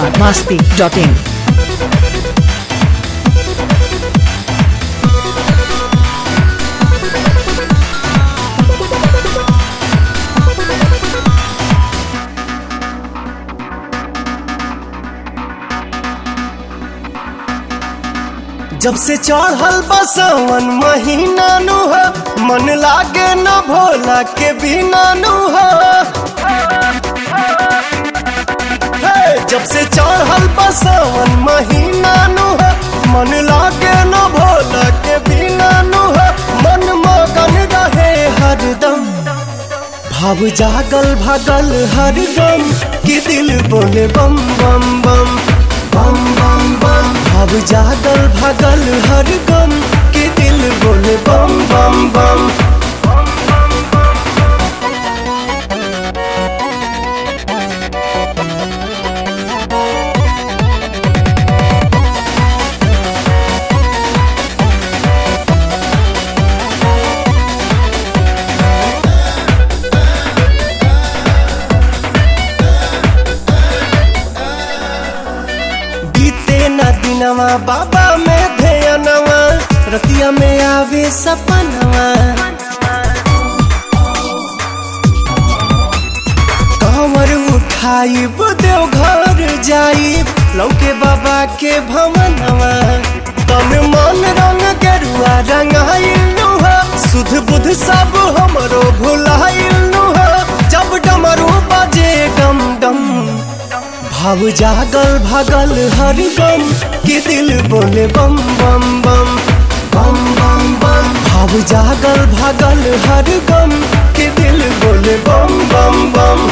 Bihar Masti dot in जब से चढ़ल बसवन महीना नु हो मन लागे न भोला के बिना नु हो हे, जब से चढ़ल बसवन महीना नु हो मन लागे न भोला के बिना नु हो मन मगन रहे हरदम भाव जागल भागल हर गम कि दिल बोले बम बम बम बम बम बम भाव जागल भागल हर गम कि दिल बोले बम बम बम बीते न दिनवा बाबा में ध्यानवा रतिया में आवे सपनवा कमर उठाई देव घर जाई लौके बाबा के भवनवा तन मन रंग गेरुआ रंगाइल हो सुध बुध सब हमरो भुलाइल हो जब डमरू बजे डम डम भाव जागल भागल हर गम कि दिल बोले बम बम बम बम बम बम भाव जागल भागल हर गम कि दिल बोले बम बम बम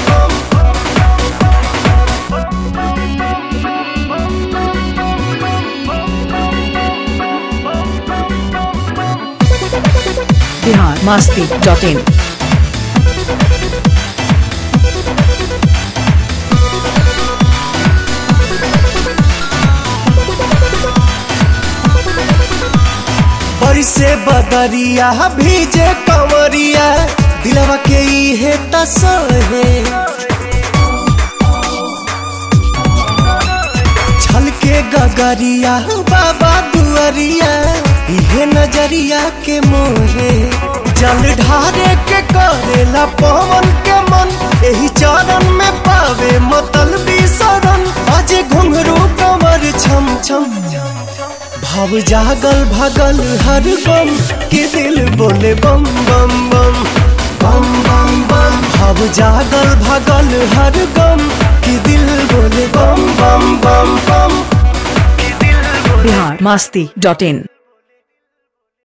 बिहार मस्ती डॉट इन से बदरिया भीजे कंवरिया दिलवा के इहे तसहे छलके गगरिया बाबा दुआरिया इहे नजरिया के मोहे जल ढारे के करेला पवन के मन एही चरण में पावे मतल शरण अजे घुंघरू कमर छम छम भाव जागल भागल हर बम के दिल बोले बम बम बम बम बम बम भाव जागल भागल हर गम के दिल बोले बम बम बम बम बिहार मस्ती डॉट इन